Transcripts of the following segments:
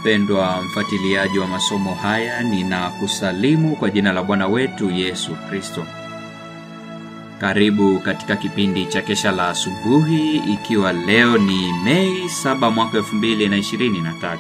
Mpendwa mfuatiliaji wa masomo haya, ninakusalimu kwa jina la Bwana wetu Yesu Kristo. Karibu katika kipindi cha kesha la asubuhi, ikiwa leo ni Mei 7 mwaka 2023.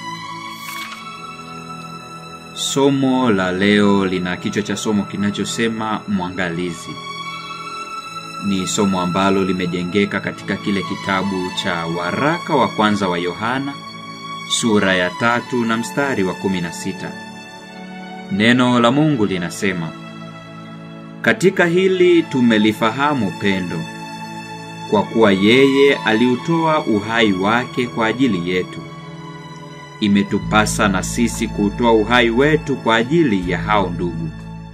Somo la leo lina kichwa cha somo kinachosema mwangalizi. Ni somo ambalo limejengeka katika kile kitabu cha waraka wa kwanza wa Yohana sura ya tatu na mstari wa kumi na sita. Neno la Mungu linasema, katika hili tumelifahamu pendo, kwa kuwa yeye aliutoa uhai wake kwa ajili yetu. Imetupasa na sisi kuutoa uhai wetu kwa ajili ya hao ndugu.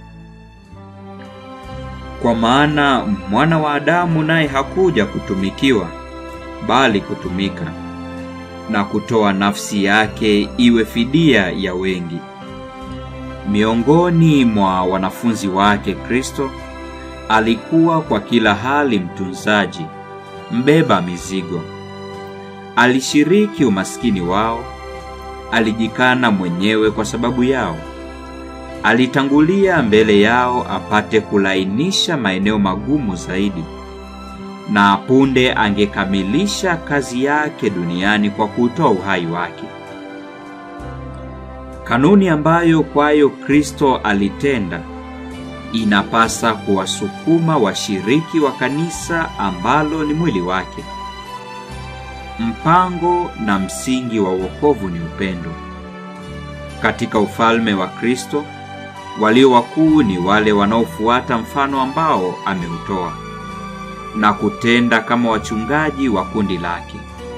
Kwa maana mwana wa Adamu naye hakuja kutumikiwa, bali kutumika na kutoa nafsi yake iwe fidia ya wengi. Miongoni mwa wanafunzi wake Kristo alikuwa kwa kila hali mtunzaji, mbeba mizigo. Alishiriki umaskini wao, alijikana mwenyewe kwa sababu yao. Alitangulia mbele yao apate kulainisha maeneo magumu zaidi na punde angekamilisha kazi yake duniani kwa kutoa uhai wake. Kanuni ambayo kwayo Kristo alitenda inapasa kuwasukuma washiriki wa kanisa ambalo ni mwili wake. Mpango na msingi wa wokovu ni upendo. Katika ufalme wa Kristo, walio wakuu ni wale wanaofuata mfano ambao ameutoa na kutenda kama wachungaji wa kundi lake.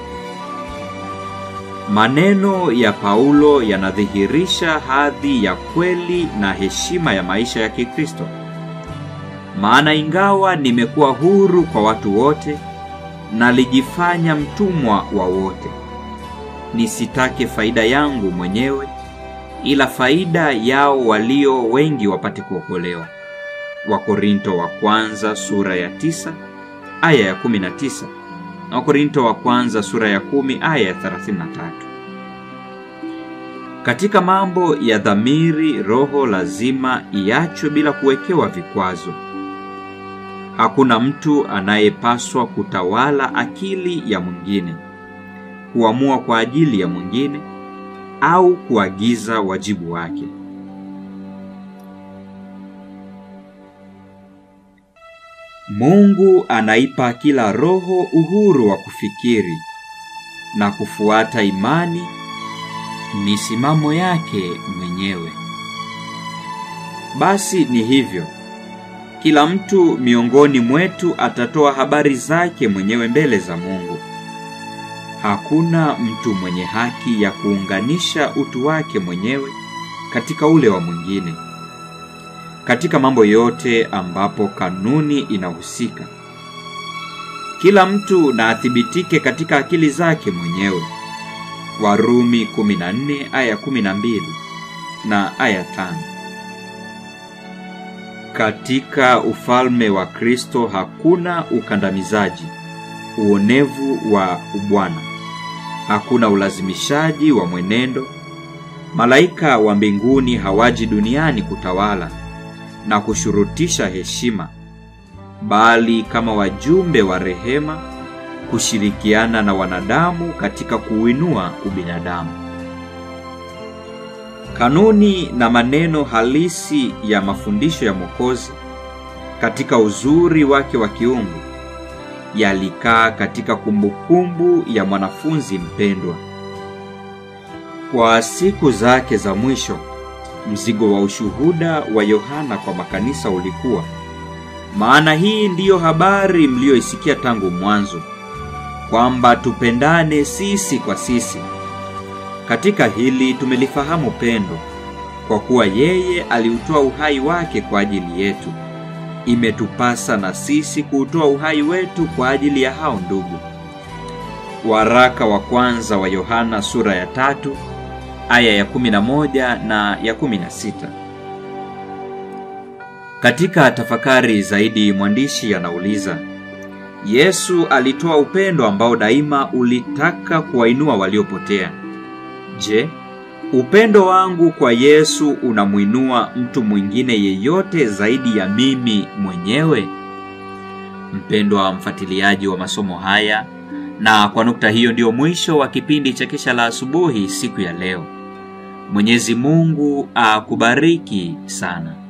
Maneno ya Paulo yanadhihirisha hadhi ya kweli na heshima ya maisha ya Kikristo. Maana ingawa nimekuwa huru kwa watu wote, nalijifanya mtumwa wa wote, nisitake faida yangu mwenyewe, ila faida yao walio wengi wapate kuokolewa. Wakorinto wa kwanza sura ya tisa aya ya 19 na Wakorinto wa kwanza sura ya kumi aya ya 33. Katika mambo ya dhamiri, roho lazima iachwe bila kuwekewa vikwazo. Hakuna mtu anayepaswa kutawala akili ya mwingine, kuamua kwa ajili ya mwingine au kuagiza wajibu wake. Mungu anaipa kila roho uhuru wa kufikiri na kufuata imani misimamo yake mwenyewe. Basi ni hivyo, kila mtu miongoni mwetu atatoa habari zake mwenyewe mbele za Mungu. Hakuna mtu mwenye haki ya kuunganisha utu wake mwenyewe katika ule wa mwingine. Katika mambo yote ambapo kanuni inahusika, kila mtu na athibitike katika akili zake mwenyewe. Warumi 14 aya 12 na aya 5. Katika ufalme wa Kristo hakuna ukandamizaji, uonevu wa ubwana, hakuna ulazimishaji wa mwenendo. Malaika wa mbinguni hawaji duniani kutawala na kushurutisha heshima, bali kama wajumbe wa rehema kushirikiana na wanadamu katika kuuinua ubinadamu. Kanuni na maneno halisi ya mafundisho ya Mwokozi katika uzuri wake wa kiungu yalikaa katika kumbukumbu ya mwanafunzi mpendwa. Kwa siku zake za mwisho mzigo wa ushuhuda wa Yohana kwa makanisa ulikuwa, maana hii ndiyo habari mliyoisikia tangu mwanzo, kwamba tupendane sisi kwa sisi. Katika hili tumelifahamu pendo, kwa kuwa yeye aliutoa uhai wake kwa ajili yetu. Imetupasa na sisi kuutoa uhai wetu kwa ajili ya hao ndugu. Waraka wa kwanza wa Yohana sura ya tatu aya ya 11 na ya 16. Katika tafakari zaidi, mwandishi anauliza, Yesu alitoa upendo ambao daima ulitaka kuwainua waliopotea. Je, Upendo wangu kwa Yesu unamwinua mtu mwingine yeyote zaidi ya mimi mwenyewe? Mpendwa mfuatiliaji wa masomo haya, na kwa nukta hiyo ndio mwisho wa kipindi cha Kesha la Asubuhi siku ya leo. Mwenyezi Mungu akubariki sana.